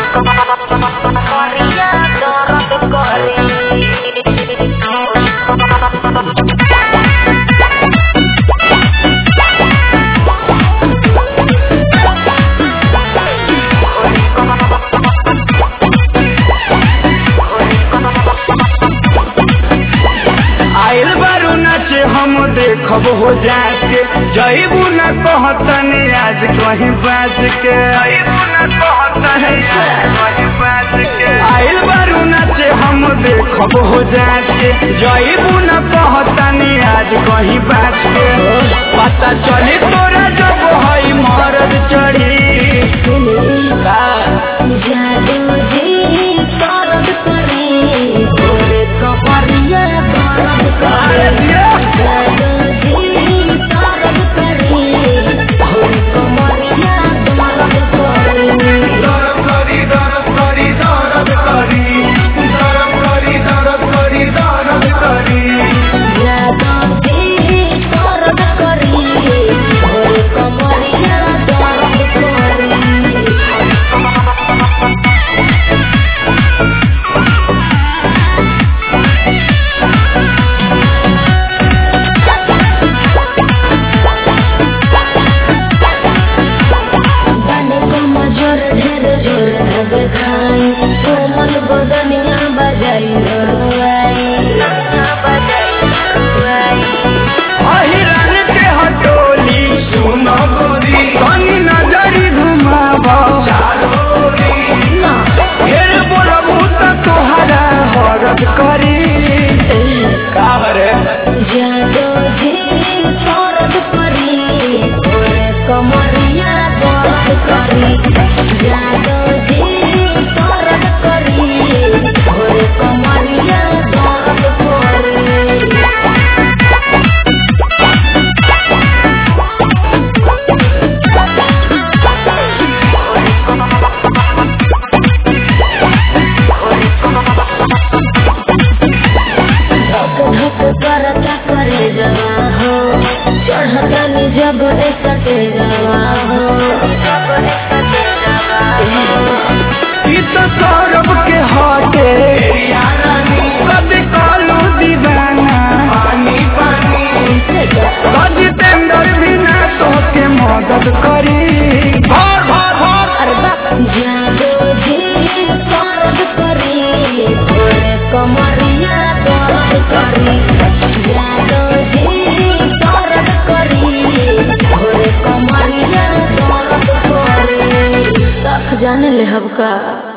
कमरिया दर्द करे आइल बारू नाचे हम देखब हो जाके जईबू न कहतनी आज कहीं बाज के आइल बारू नाचे हम देखब हो जाके जईबू न कहतनी आज कहीं बाज के पता चली तोरा जब हई मरद चढ़ी का जादू जी दर्द करे तोरे कमरिया दर्द करे जादू जी दर्द करे तोरे कमरिया दर्द करे दरद करी दरद करी दरद करी दरद करी दरद करी दरद करी जादू जी दर्द करे तोरे कमरिया दर्द करे बने को मजोर ढेर जोर लगे खाई कोमल बदनिया बजाई रुआई अहिरन के हटोली सुन गोरी कनी नजरी घुमावा फिर बोलबू त तोहरा हरद करी का रे जादो जी दर्द करी तोरे कमरिया दर्द करी जादो जी दर्द करी तोरे कमरिया दर्द करी धक करता करे जवा हो चढ़ता नि जब सटे जवा हो ई तो सौरभ के हटे कभी कालू दीवाना पानी पानी जितेंद्र भी ना तोके मदद करी भर भर भर अरे बाप जादो जी दर्द करी तोरे कमरिया दर्द करी जादो जी दर्द करी तोरे कमरिया दर्द करी तक जाने ले हबका